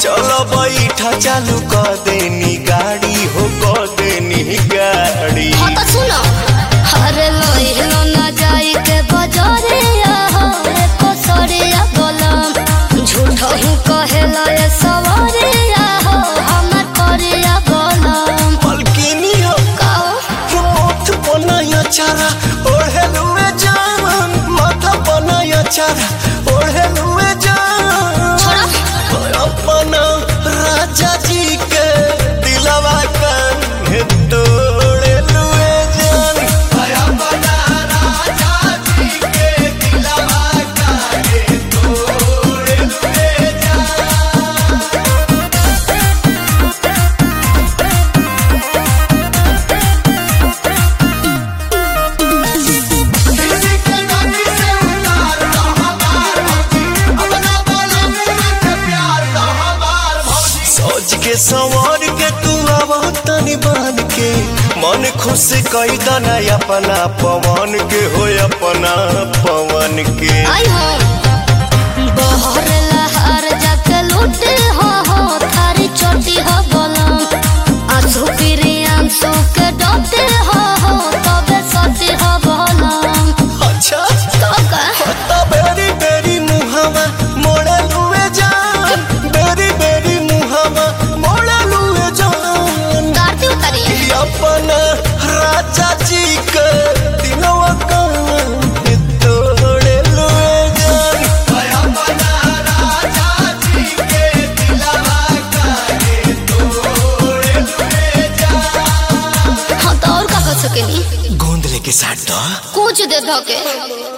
चलो बैठा चालू कर देनी गाड़ी हो कर देनी गाड़ी हाँ तो सुनो अरे लोहिलो ना जाई के बजरिया हो एको सरिया बोलम झूठो ही कहेला ये सवरिया हो हमर करिया बोलम पलकिनी हो काओ मोथ बनाया चारा ओढ़े लुए जान माथा बनाया चारा ओढ़े लुए जान छोड़ा अपना राजा जी के दिलवा कान्हे तोड़े लुए जान अपना राजा जी के दिलवा कान्हे तोड़े लुए जान किसी के नदी से उतार दो हमार भौजी अपना बोला मेरे के प्यार दो हमार भौजी सोच के संवर के तू अब तनी बन के मन खुश कई दना अपना पवन के हो अपना पवन के आई हो बहर लहर जाके लूटे हो हो थारी चोटी हो बोलम आंसू फिरी आंसू के डोटे हो हो तबे सती हो बोलम अच्छा तो का तो बेरी बेरी मुहावा मोड़े लुए जान बेरी बेरी मुहावा मोड़े लुए जान दारती उतारी कि अपना राजा जी के दिलवा कान्हे तोड़े लुए जान अपना राजा जी के दिलवा कान्हे तोड़े लुए जान हाँ तो और का कर सकेनी गोंद लेके साथ दो कुछ दे धोके